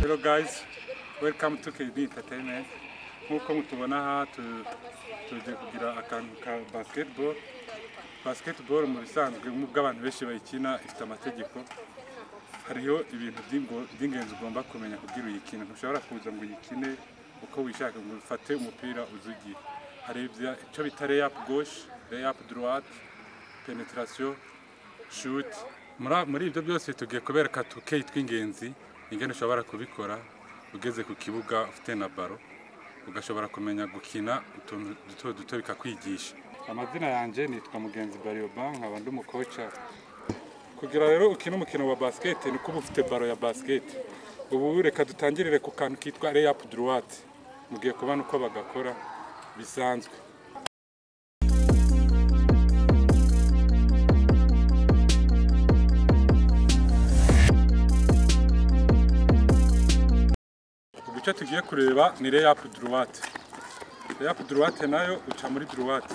Hello guys, welcome to KB Entertainment. Nk'uko mutubona aha tu- tuje kugira akantu ka basketball. Basketball mu bisanzwe nk'ubwo abantu benshi bayikina ifite amategeko. Hariho ibintu by'ingo- by'ingenzi ugomba kumenya kugira uyikine. Ntushobora kuza ngo uyikine uko wishaka ngo ufate umupira uzugiye. Hari ibya- icyo bita layup gauche, layup droite, penetration, shoot. Muri- muri ibyo byose tugiye kubereka tukeyi tw'ingenzi ingene ushobora kubikora ugeze ku kibuga ufite na baro ugashobora kumenya gukina utuntu duto duto bikakwigisha amazina yanjye nitwa mugenzi barioba nkaba ndi umukoca kugira rero ukine umukino wa basket ni uba ufite baro ya basket ubu reka dutangirire ku kantu kitwa layup droite mugiye kubona uko bagakora bisanzwe ubu icyo tugiye kureba ni layup droite layup droite nayo uca muri droite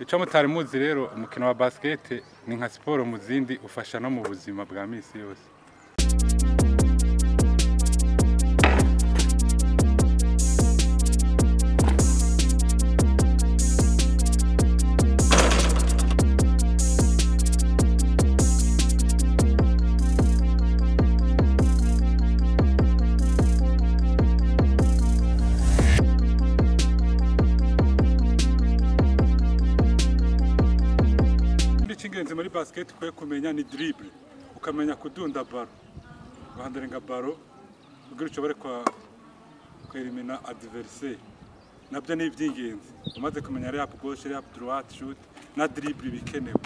icyo mutari muzi rero umukino wa basket ni nka siporo mu zindi ufasha no mu buzima bwa minsi yose ikindi cy'ingenzi muri basket ukwiye kumenya ni dribble ukamenya kudunda baro guhandaringa baro kugira ushobore kwa kwerimina adversaire nabyo ni iby'ingenzi umaze kumenya layup gauche layup droite shoot na dribble bikenewe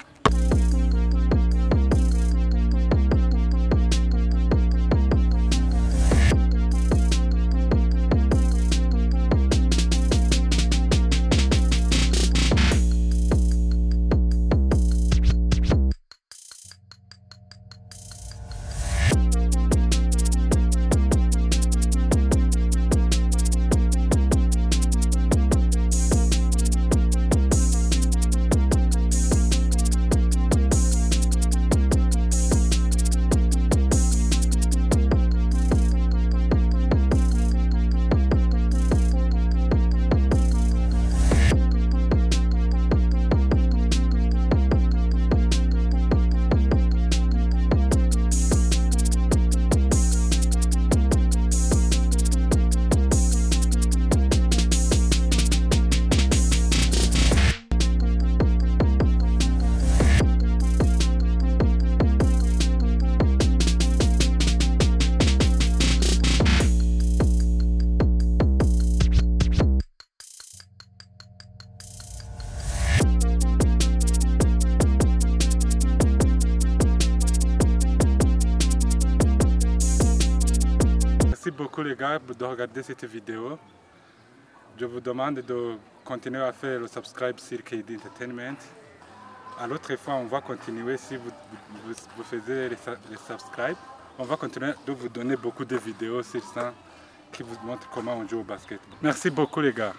Merci beaucoup les gars de regarder cette vidéo. Je vous demande de continuer à faire le subscribe sur KD Entertainment. À l'autre fois, on va continuer si vous, vous, vous faisiez les, su- les subscribe. On va continuer de vous donner beaucoup de vidéos sur ça qui vous montrent comment on joue au basket. Merci beaucoup les gars.